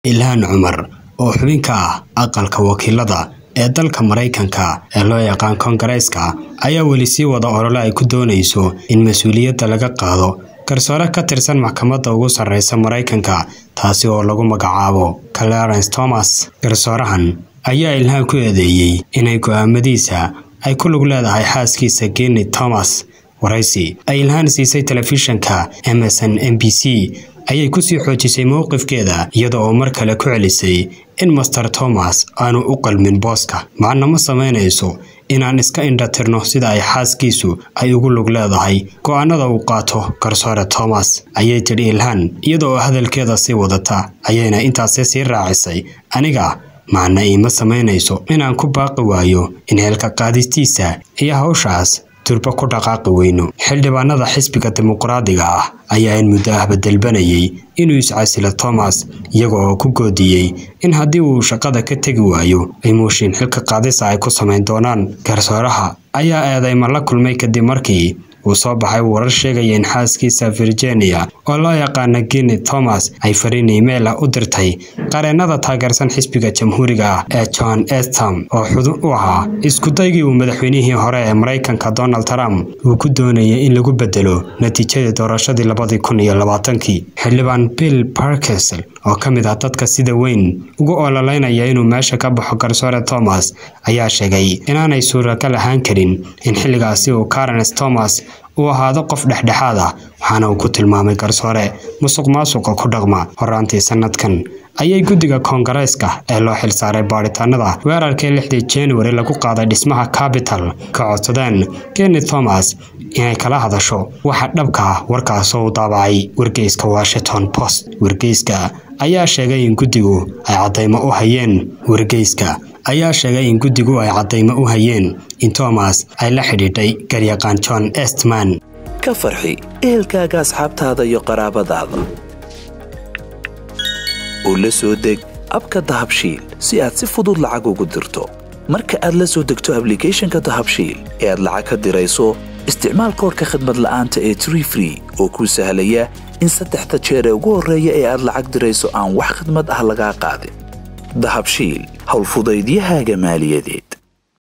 ilhaan cumar oo xubin ka ah aqalka wakiilada ee dalka maraykanka ee loo yaqaan koongareeska ayaa weli sii wada olole ay ku doonayso in mas-uuliyadda laga qaado garsoore ka tirsan maxkamadda ugu sarreysa maraykanka taasi oo lagu magacaabo clarence thomas garsoorahan ayaa ilhaan ku eedeeyey inay go'aamadiisa ay ku lug leedahay xaaskiisa geni thomas waraysi ay ilhaan siisay telefishanka emerson m b c ayay kusii xoojisay mowqifkeeda iyada oo mar kale ku celisay in master thomas aanu u qalmin booska macna ma samaynayso inaan iska indhatirno sida ay xaaskiisu ay ugu lug leedahay go'aanada uu qaato garsoore thomas ayay tidhi ilhaan iyada oo hadalkeeda sii wadata ayayna intaasi sii raacisay aniga macna iima samaynayso inaan ku baaqi waayo in heelka qaadistiisa iyo hawshaas durba ku dhaqaaqi weyno xildhibaanada xisbiga dimuqraadiga ah ayaa in muddo ahba dalbanayay inuu iscasilo thomas iyaga oo ku goodiyey in haddii uu shaqada ka tegi waayo ay mooshiin xilka qaadisa ay ku samayn doonaan garsooraha ayaa eedeyma la kulmay kadib markii uu soo baxay warar sheegaya in xaaskiisa virginia oo loo yaqaana geni thomas ay fariin iimayl ah u dirtay qareennada taageersan xisbiga jamhuuriga ah ee john estam oo xudun u ahaa iskudaygii uu madaxweynihii hore ee maraykanka donald trump uu ku doonayay in lagu bedelo natiijadii doorashadii labadii kun iyo labaatankii xildhibaan bill parkesel oo ka mid ah dadka sida weyn ugu ololeynaya inuu meesha ka baxo garsoore thomas ayaa sheegay inaanay suuragal ahaan karin in xilligaasi uu carens thomas uu ahaado qof dhexdhexaad ah waxaana uu ku tilmaamay garsoore musuq maasuqa ku dhaqma horaantii sanadkan ayay guddiga koongareeska ee loo xilsaaray baadhitaanada weerarkii lixdii januari lagu qaaday dhismaha capital ka codsadeen geni thomas inay kala hadasho waxa dhabka ah warkaasoo u daabacay wargeyska washington post wargeyska ayaa sheegay in guddigu ay caddaymo u hayeen wargeyska ayaa sheegay in guddigu ay caddaymo u hayeen in thomas ay la xidhiidhay garyaqaan john estman ka farxi ehelkaaga asxaabtaada iyo qaraabadaada oo la soo deg abka dahabshiil si aad si fudud lacag ugu dirto marka aad la soo degto ablicathonka dahabshiil ee aad lacag ka dirayso isticmaal koorka khadmad la'aanta ee tree free oo kuu sahlaya in saddexda jeer ee ugu horreeya ee aad lacag dirayso aan wax khadmad ah lagaa qaadin dahabshiil howlfudaydiyahaaga maaliyadeed